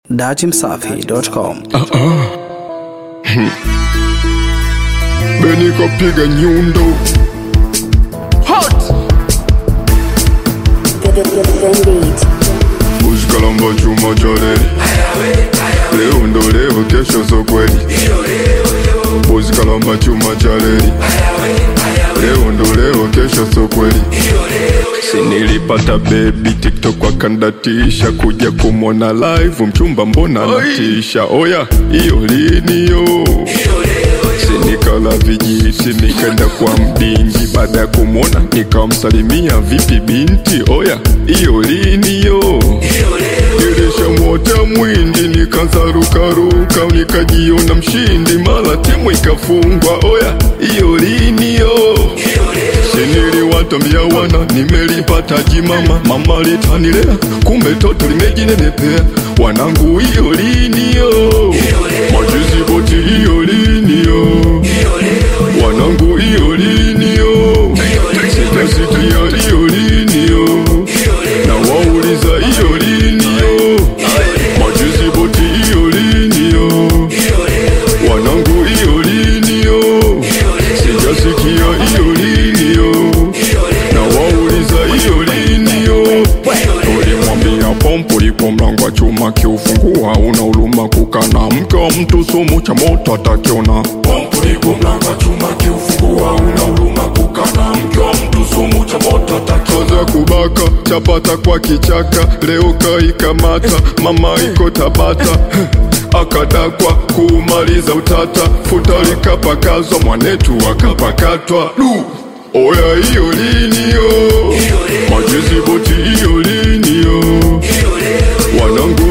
datimsafi.com. Beni kapiga nyundo Hot Usikalamba chuma cha reli Leo ndo leo kesho so kweli Usikalamba chuma cha reli Leo ndo leo kesho so kweli Sinilipata baby TikTok wakandatisha kuja kumwona live mchumba mbona anatisha oya iyo lini yo sinikala vijiti nikaenda kwa mdingi baada ya kumwona nikamsalimia vipi binti oya iyo lini yo ilishamwota mwindi nikaanza rukaruka nikajiona mshindi mara timu ikafungwa oya iyo lini yo siniliwatambia wana nimelipata jimama mama litanilea kumbe toto limejinenepea wanangu iyo lini yo majuzi boti iyo lini yo wanangu iyo lini yo sitasikia iyo lini yo na wauliza iyo lini yo majuzi boti iyo lini yo wanangu iyo lini yo sijasikia iyo lini yo na wauliza iyo lini yo ulimwambia pompo lipo mlango wa chuma kiufungua una uluma kukana mke wa mtu sumu cha moto atakiona pompo lipo mlango wa chuma kiufungua una uluma kukana mke wa mtu sumu cha moto atakiona kubaka chapata kwa kichaka leo kaikamata mama iko tabata akadakwa kumaliza utata futa likapakazwa mwanetu akapakatwa du oya hiyo liniyo majezi boti hiyo liniyo wanangu